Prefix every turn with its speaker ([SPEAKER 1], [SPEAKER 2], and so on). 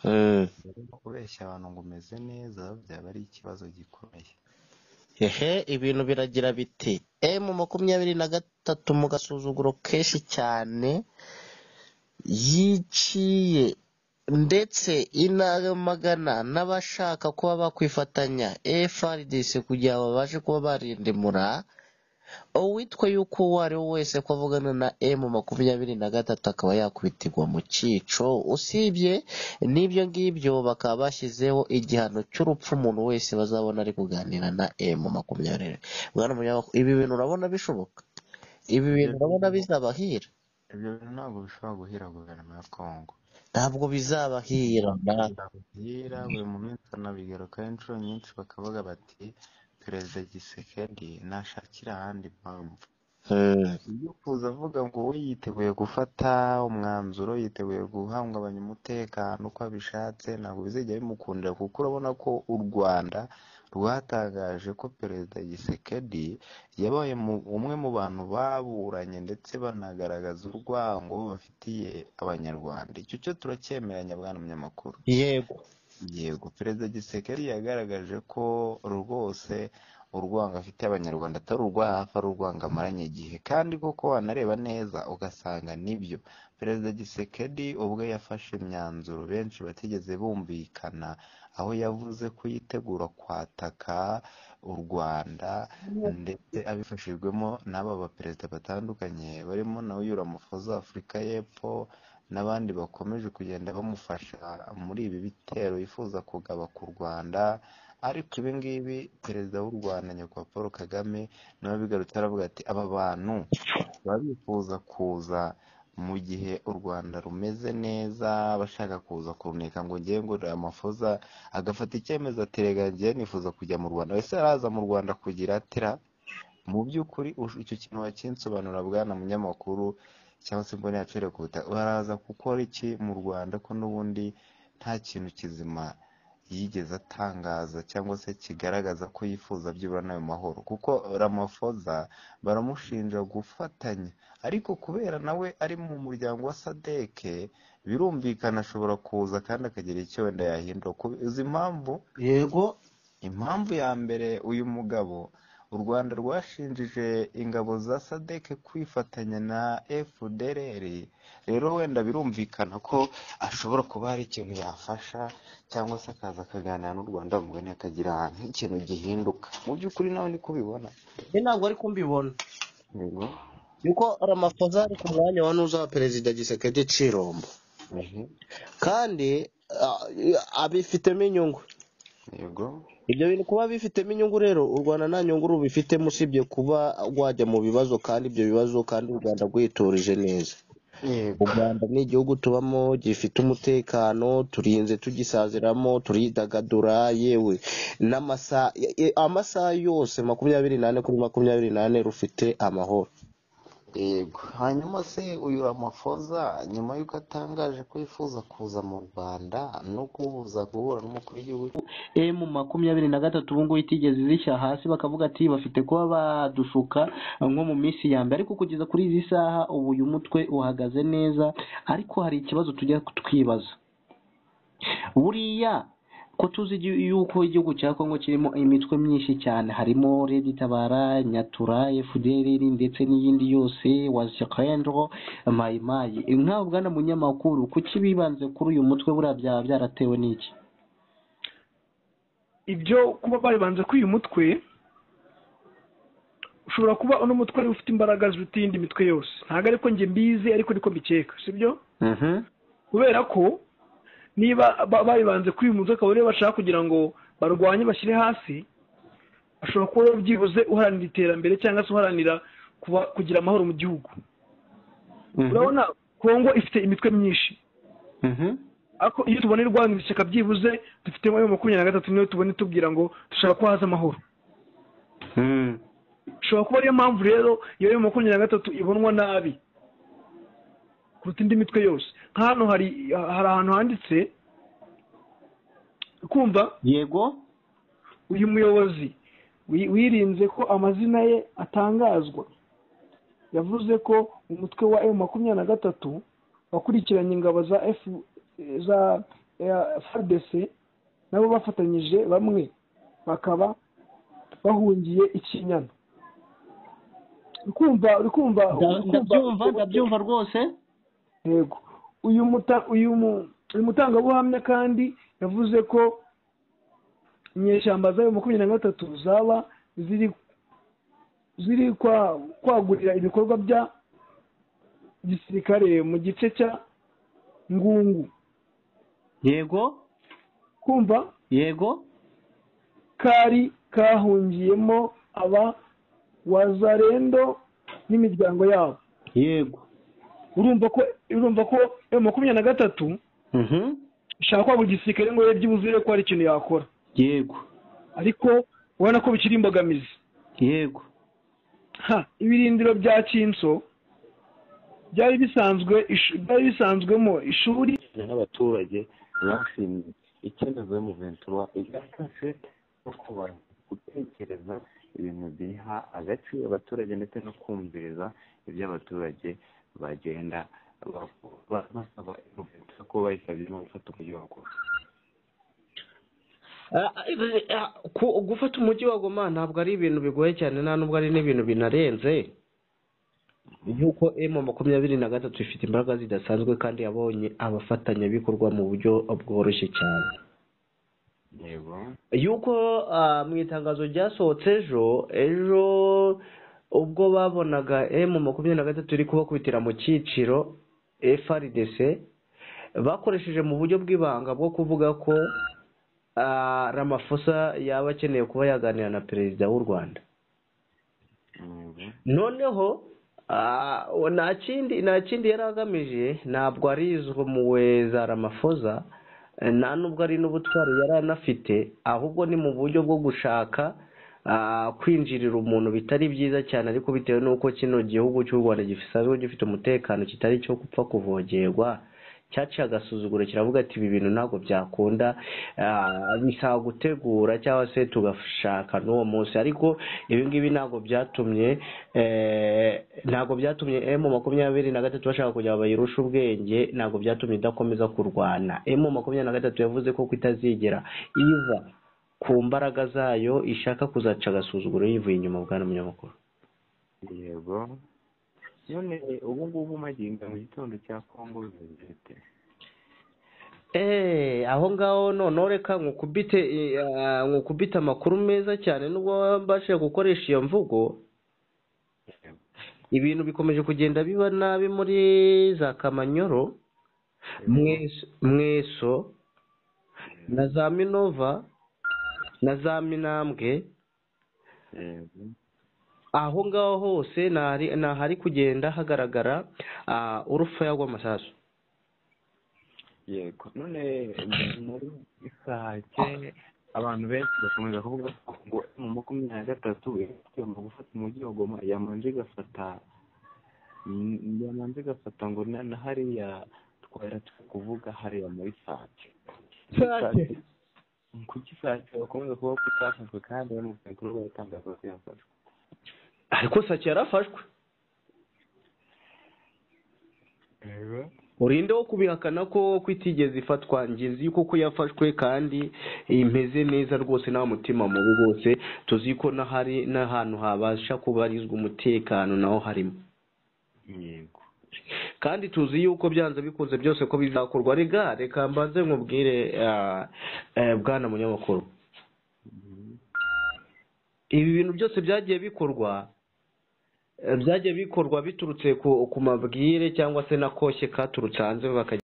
[SPEAKER 1] rero kubeshya abantu ngo umeze neza byaba ari ikibazo gikomeye
[SPEAKER 2] hehe ibintu biragira biti emu makumyabiri na gatatu mu gasuzuguro kenshi cyane yiciye ndetse inamagana n'abashaka kuba bakwifatanya efrdc kugira ngo babashe kuba barindimura uwitwa yuko uwo ari we wese ko avugana na emu makumyabiri na gatatu akaba yakubitirwa mu cyico usibye n'ibyo ngibyo bakaba bashyizeho igihano cy'urupfu umuntu wese bazabona ari kuganira na emu makumyabiri Bwana Munyamakuru, ibi bintu urabona bishoboka ibi
[SPEAKER 1] ibyo
[SPEAKER 2] bintu urabona
[SPEAKER 1] bintu
[SPEAKER 2] bizabahira
[SPEAKER 1] ibyo bintu ntabwo bishobora guhira guverinoma ya kongo
[SPEAKER 2] ntabwo bizabahira na
[SPEAKER 1] birabwira buri munsi banabigaruka inshuro nyinshi bakavuga bati perezida gisekedi nashakira ahandi mpamvu
[SPEAKER 2] Eh,
[SPEAKER 1] iyo kuza avuga ngo we yiteguye gufata umwanzuro yiteguye guhungabanya umutekano uko abishatse ntabwo bizajya bimukundira kuko urabona ko u rwanda rwatangaje ko perezida gisekedi yabaye mu- umwe mu bantu baburanye ndetse banagaragaza urwango bafitiye abanyarwanda icyo cyo turakemera nyabwana munyamakuru
[SPEAKER 2] yego
[SPEAKER 1] yego perezida gisekedi yagaragaje ko rwose urwango afitiye abanyarwanda atari urwa hafi ari urwango amaranye igihe kandi koko wanareba neza ugasanga nibyo perezida gisekedi ubwo yafashe imyanzuro benshi batigeze bumvikana aho yavuze ko yitegura kwataka u rwanda ndetse abifashijwemo n'aba baperezida batandukanye barimo na Mufoza w'Afurika y'Epfo n'abandi bakomeje kugenda bamufasha muri ibi bitero yifuza kugaba ku Rwanda ariko ibi ngibi perezida w'u Rwanda nyakubahwa Paul Kagame nawe bigarutse aravuga ati aba bantu baba bifuza kuza mu gihe u Rwanda rumeze neza bashaka kuza kuruneka ngo ngewe ngo amafoza agafata icyemezo ati rega ngewe nifuza kujya mu Rwanda wese araza mu Rwanda kugira atira mu by'ukuri ush- icyo kintu wakinsobanura bwana munyamakuru cyangwa se mbone yacere ku butaka baraza gukora iki mu rwanda ko n'ubundi nta kintu kizima yigeze atangaza cyangwa se kigaragaza ko yifuza byibura n'ayo mahoro kuko ramafoza baramushinja gufatanya ariko kubera nawe ari mu muryango wa sadeke birumvikana ashobora kuza kandi akagira icyo wenda yahindura Ku- uzi impamvu
[SPEAKER 2] yego
[SPEAKER 1] Impamvu ya mbere uyu mugabo u Rwanda rwashinjije ingabo za SADC kwifatanya na FDLR rero wenda birumvikana ko ashobora kuba hari ikintu yafasha cyangwa se akaza akaganira n'u Rwanda mugani akagira nk'ikintu gihinduka mu by'ukuri nawe niko ubibona
[SPEAKER 2] njye ntabwo ari kumbibona
[SPEAKER 1] yego
[SPEAKER 2] yuko ramaphosa ari ku mwanya wa nuza wa perezida gisekedi cirombo
[SPEAKER 1] Mhm.
[SPEAKER 2] kandi ah, abifitemo inyungu
[SPEAKER 1] yego
[SPEAKER 2] ibyo bintu kuba bifitemo inyungu rero u rwanda nta nyungu rubifitemo usibye kuba rwajya mu bibazo kandi ibyo bibazo kandi u rwanda rwiturije neza u
[SPEAKER 1] yego
[SPEAKER 2] rwanda ni igihugu tubamo gifite umutekano turinze tugisaziramo turidagadura yewe n'amasaha e- amasaha yose makumyabiri n'ane kuri makumyabiri n'ane rufite amahoro
[SPEAKER 1] Yego. Hanyuma se uyu Ramaphosa nyuma y'uko atangaje ko yifuza kuza mu Rwanda no kuza guhura n'umukuru w'igihugu
[SPEAKER 3] emu makumyabiri na gatatu ubu ngubu itigeze izishyira hasi bakavuga ati bafite kuba badushuka nko mu minsi ya mbere ariko kugeza kuri izi saha ubu uyu mutwe uhagaze neza ariko hari ikibazo tujya twibaza buriya ko tuzi igi- yuko igihugu cya kongo kirimo imitwe myinshi cyane harimo redi tabara nyatura fdr ndetse n'iyindi yose wazikendro mayimayi nkawe bwana munyamakuru kuki bibanze kuri uyu mutwe buriya byaba byaratewe n'iki
[SPEAKER 4] ibyo kuba babanza kuri uyu mutwe ushobora kuba uno mutwe ariwe ufite imbaraga ziruta iyindi mitwe yose ntabwo ariko njye mbizi ariko niko mbikeka sibyo
[SPEAKER 3] Mhm.
[SPEAKER 4] kubera ko niba ba- babibanze kuri uyu mutwe akaba ariyo bashaka kugira ngo barwanye bashyire hasi ashobora kuba rero byibuze uharanira iterambere cyangwa se uharanira kuba kugira amahoro mu gihugu
[SPEAKER 3] Mhm.
[SPEAKER 4] urabona kongo ifite imitwe myinshi
[SPEAKER 3] Mhm.
[SPEAKER 4] ariko iyo tubona irwanya ishyaka byibuze dufite nka makumyabiri na gatatu niyo tubone tubwira ngo dushaka ko haza amahoro
[SPEAKER 3] Mhm.
[SPEAKER 4] ishobora kuba ariyo mpamvu rero iyo yo makumyabiri na gatatu ibonwa nabi kuruta indi mitwe yose nka hano hari hari ahantu handitse kumva
[SPEAKER 3] yego
[SPEAKER 4] uyu muyobozi wi- wirinze ko amazina ye atangazwa yavuze ko umutwe wa emu makumyabiri na gatatu wakurikiranye ingabo za efu za frdc nabo bafatanyije bamwe bakaba bahungiye ikinyana uri kumva uri kumva uri kumva-
[SPEAKER 2] ndabyumva ndabyumva rwose
[SPEAKER 4] yego uyu muta uyu mu- uyu mutangabuhamya kandi yavuze ko inyeshyamba zayo makumyabiri na gatatu zaba ziri ziri kwa- kwagurira ibikorwa bya gisirikare mu gice cya ngungu
[SPEAKER 2] yego
[SPEAKER 4] kumva
[SPEAKER 2] yego
[SPEAKER 4] kari kahungiyemo aba wazarendo n'imiryango yabo
[SPEAKER 2] yego
[SPEAKER 4] urumva ko urumva ko ayo makumyabiri na gatatu
[SPEAKER 2] mhm
[SPEAKER 4] ishaka kwagura igisirikare ngo ye byibuzire ko hari ikintu yakora
[SPEAKER 2] yego
[SPEAKER 4] ariko ubona ko bikiri imbogamizi
[SPEAKER 2] yego
[SPEAKER 4] ha ibirindiro bya kinso byari bisanzwe ishu- byari bisanzwemo ishuri
[SPEAKER 1] n'abaturage bashinze icyemezo mu ventura igafashe no kubara gutekereza ibintu biha agaciro abaturage ndetse no kumviriza ibyo abaturage bagenda bakora. basaba ventura ko bayisabye gufata umujyi wa goma
[SPEAKER 3] Ah, ah, ku- gufata umujyi wa goma ntabwo ari ibintu bigoye cyane nta nubwo ari n'ibintu binarenze nk'uko emu makumyabiri na gatatu ifite imbaraga zidasanzwe kandi yabonye abafatanyabikorwa mu buryo bworoshye cyane
[SPEAKER 1] yego
[SPEAKER 3] yuko ah, mu itangazo ryasohotse ejo ejo ubwo babonaga emu makumyabiri na gatatu iri kubakubitira mu cyiciro frdc bakoresheje mu buryo bw'ibanga bwo kuvuga ko ah, ramafosa yaba akeneye kuba yaganira na perezida w'u rwanda
[SPEAKER 1] yego
[SPEAKER 3] noneho ah, nta kindi nta kindi yari agamije ntabwo ari izumuwe za ramafoza eh, nta nubwo ari n'ubutwari yari anafite ahubwo ni mu buryo bwo gushaka ah, kwinjirira umuntu bitari byiza cyane ariko bitewe n'uko kino gihugu cy'u rwanda gisanzwe gifite umutekano kitari cyo gupfa kuvogerwa cyaciye agasuzuguro kiravuga ati ibi bintu ntabwo byakunda ah, bisaba gutegura cyangwa se tugashaka n'uwo munsi ariko ibi ngibi ntabwo byatumye eh, ntabwo byatumye emu makumyabiri na gatatu bashaka kugira bayirushe ubwenge ntabwo byatumye idakomeza kurwana emu makumyabiri na gatatu yavuze ko kutazigera iva ku mbaraga zayo ishaka kuzaca agasuzuguro yivuye inyuma bwana munyamakuru
[SPEAKER 1] yego none ubu ngubu magingo mu gitondo cya kongo zifite
[SPEAKER 3] Eh, aho ngaho noneho reka nkukubite eh, ah, nkukubite amakuru meza cyane nubwo wabashije gukoresha iyo mvugo ibintu bikomeje kugenda biba nabi muri za kamanyoro Mweso- mweso na za minova na za minambwe
[SPEAKER 1] yego
[SPEAKER 3] aho ngaho hose ni ahari- ni ahari kugenda hagaragara ah, urufaya rw'amasasu
[SPEAKER 1] yego none muri isake abantu benshi bakomeza kuvuga ngo mu makumyabiri na gatatu igomba gufata umujyi wa goma yamanje igafata mm, yamanje igafata ngo na na hariya twari turi kuvuga hariya muri sake
[SPEAKER 4] Sake?
[SPEAKER 1] kuki sake bakomeza kuvuga ko itafashwe kandi bari mu bikorwa baratangaza ko yafashwe
[SPEAKER 3] ariko sake yarafashwe
[SPEAKER 1] yego
[SPEAKER 3] urinde wo kubihakana ko kwitigeze ifatwa ngizi kuko yafashwe kandi imeze neza rwose nta mutima mubi rwose tuzi ko n'ahari n'ahantu habasha kubarizwa umutekano naho harimo
[SPEAKER 1] yego
[SPEAKER 3] kandi tuzi yuko byanze bikunze byose ko bizakorwa rega reka mbanze nkubwire ah, eh, bwana munyamakuru
[SPEAKER 1] Mhm.
[SPEAKER 3] ibi bintu byose byagiye bikorwa eh, byagiye bikorwa biturutse ku ku mabwire cyangwa se na koshye katurutse hanze bakajya